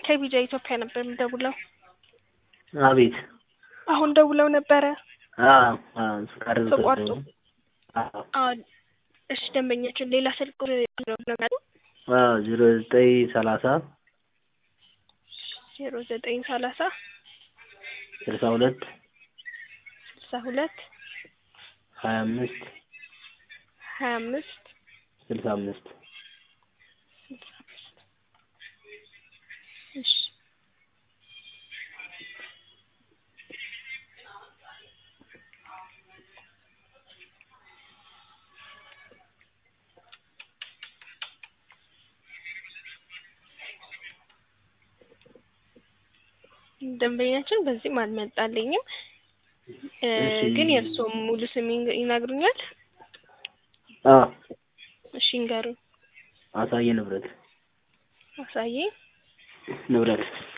ከቢጃ ኢትዮጵያ ነበር የምደውለው። አቤት። አሁን ደውለው ነበረ። አዎ አዎ ፍቃድ ተቋርጦ። አዎ አዎ እሺ፣ ደንበኛችን ሌላ ስልክ ነው ብለው አዎ ዜሮ ዘጠኝ ሰላሳ ዜሮ ዘጠኝ ሰላሳ ስልሳ ሁለት ስልሳ ሁለት ሀያ አምስት ሀያ አምስት ስልሳ አምስት ስልሳ አምስት እሺ ደንበኛችን በዚህም አልመጣልኝም እ እሺ። ግን የእርስዎ ሙሉ ስም ይንገ- ይነግሩኛል? አዎ እሺ ይንገሩኝ። አሳየ ንብረት አሳዬ ንብረት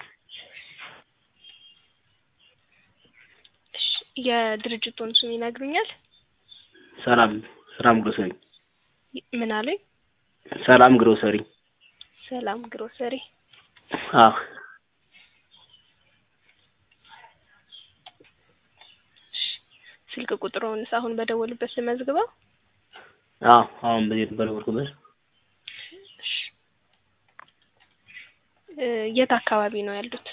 እሺ የድርጅቱን ስም ይነግሩኛል? ሰላም ሰላም ግሮሰሪ ምን አሉኝ? ሰላም ግሮሰሪ ሰላም ግሮሰሪ። አዎ እሺ ስልክ ቁጥሩንስ አሁን በደወሉበት ልመዝግበው? አዎ አሁን በዚህ በደወልኩበት እሺ እ የት አካባቢ ነው ያሉት?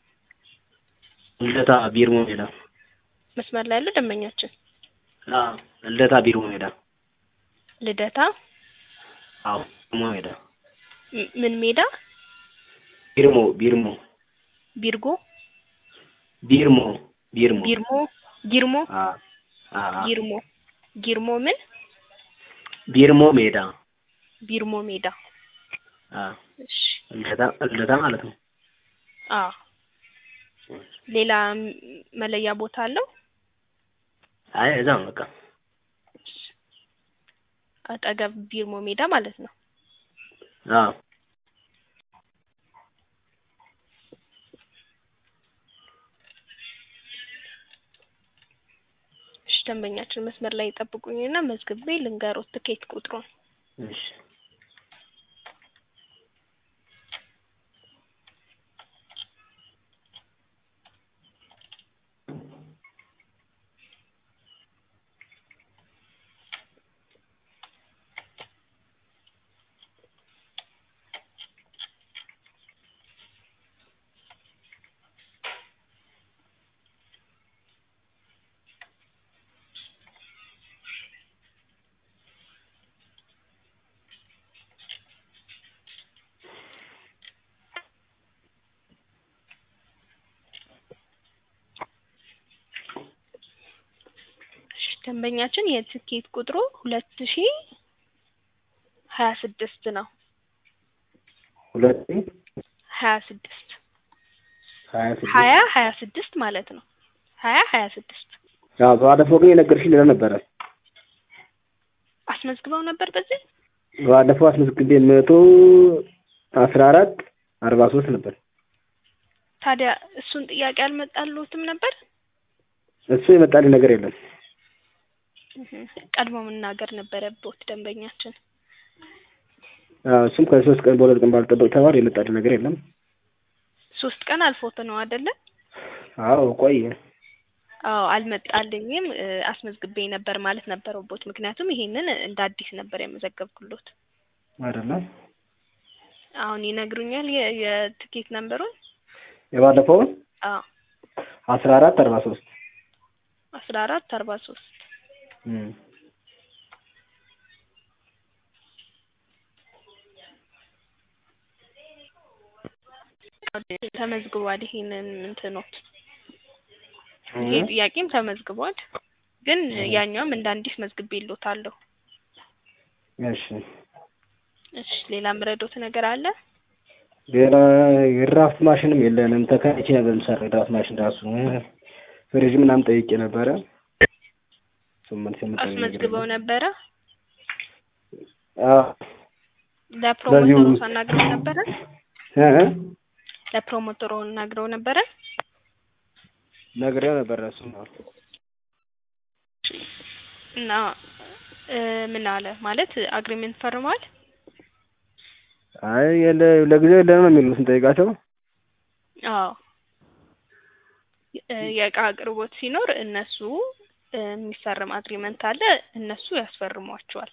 ልደታ ቢርሞ ሜዳ መስመር ላይ ያለው ደንበኛችን አዎ ልደታ ቢርሞ ሜዳ ልደታ አዎ ቢርሞ ሜዳ ም- ምን ሜዳ? ቢርሞ ቢርሞ ቢርጎ ቢርሞ ቢርሞ ቢርሞ ጊርሞ አዎ አዎ ጊርሞ ጊርሞ ምን ቢርሞ ሜዳ ቢርሞ ሜዳ። አዎ እሺ ልደታ ልደታ ማለት ነው አዎ ሌላ ም- መለያ ቦታ አለው? አይ እዛ ነው በቃ አጠገብ ቢርሞ ሜዳ ማለት ነው። አዎ እሺ ደንበኛችን መስመር ላይ ይጠብቁኝና መዝግቤ ልንገሮት ትኬት ቁጥሩን። እሺ እሺ ደንበኛችን የትኬት ቁጥሩ ሁለት ሺ ሀያ ስድስት ነው። ሁለት ሀያ ስድስት ሀያ ስድስት ሀያ ሀያ ስድስት ማለት ነው። ሀያ ሀያ ስድስት አዎ ባለፈው ግን የነገርሽኝ ሌላ ነበረ አስመዝግበው ነበር በዚህ ባለፈው አስመዝግቤ መቶ አስራ አራት አርባ ሶስት ነበር ታዲያ እሱን ጥያቄ አልመጣልዎትም ነበር? እሱ የመጣልኝ ነገር የለም እህ ቀድሞ መናገር ነበረብዎት ደንበኛችን። አዎ እሱም ከሶስት ቀን በሁለት ቀን ባልጠበቅ ተባለ የመጣልኝ ነገር የለም ሶስት ቀን አልፎት ነው አይደለ? አዎ ቆየ አዎ አልመጣልኝም እ አስመዝግቤ ነበር ማለት ነበረብዎት። ምክንያቱም ይሄንን እንደ አዲስ ነበር የመዘገብኩሎት። አይደለም አሁን ይነግሩኛል የ የትኬት ነምበሩን? የባለፈውን አዎ አስራ አራት አርባ ሶስት አስራ አራት አርባ ሶስት ተመዝግቧል። ይሄንን እንትኖት ይሄ ጥያቄም ተመዝግቧል። ግን ያኛውም እንደ አዲስ መዝግቤልዎታለሁ። እሺ እሺ ሌላ ምረዶት ነገር አለ? ሌላ የድራፍት ማሽንም የለንም ተከራይቼ ነበር የምሰራው የድራፍት ማሽን ራሱ ፍሪጅ ምናምን ጠይቄ ነበረ ስምንት ስምንት አስመዝግበው ነበረ? አዎ ለፕሮሞተሩ በዚሁ- ሳናግረው ነበረ? እ እ ለፕሮሞተሩ ናግረው ነበረ? ነግሬው ነበረ እሱ ነው እና እ ምን አለ ማለት አግሪሜንት ፈርመዋል? አይ የለ ለጊዜው የለንም ነው የሚሉት ስንጠይቃቸው አዎ እ የእቃ አቅርቦት ሲኖር እነሱ እ የሚፈርም አግሪመንት አለ እነሱ ያስፈርሟቸዋል።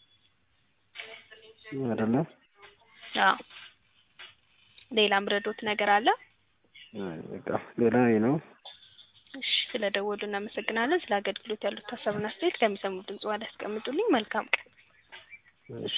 አይደለ? አዎ ሌላ ምረዶት ነገር አለ? አይ በቃ ሌላ ይሄ ነው። እሺ ስለ ደወሉ እናመሰግናለን። ስለ አገልግሎት ያሉት ሀሳብና አስተያየት ከሚሰሙ ድምጽ ላይ ያስቀምጡልኝ። መልካም ቀን። እሺ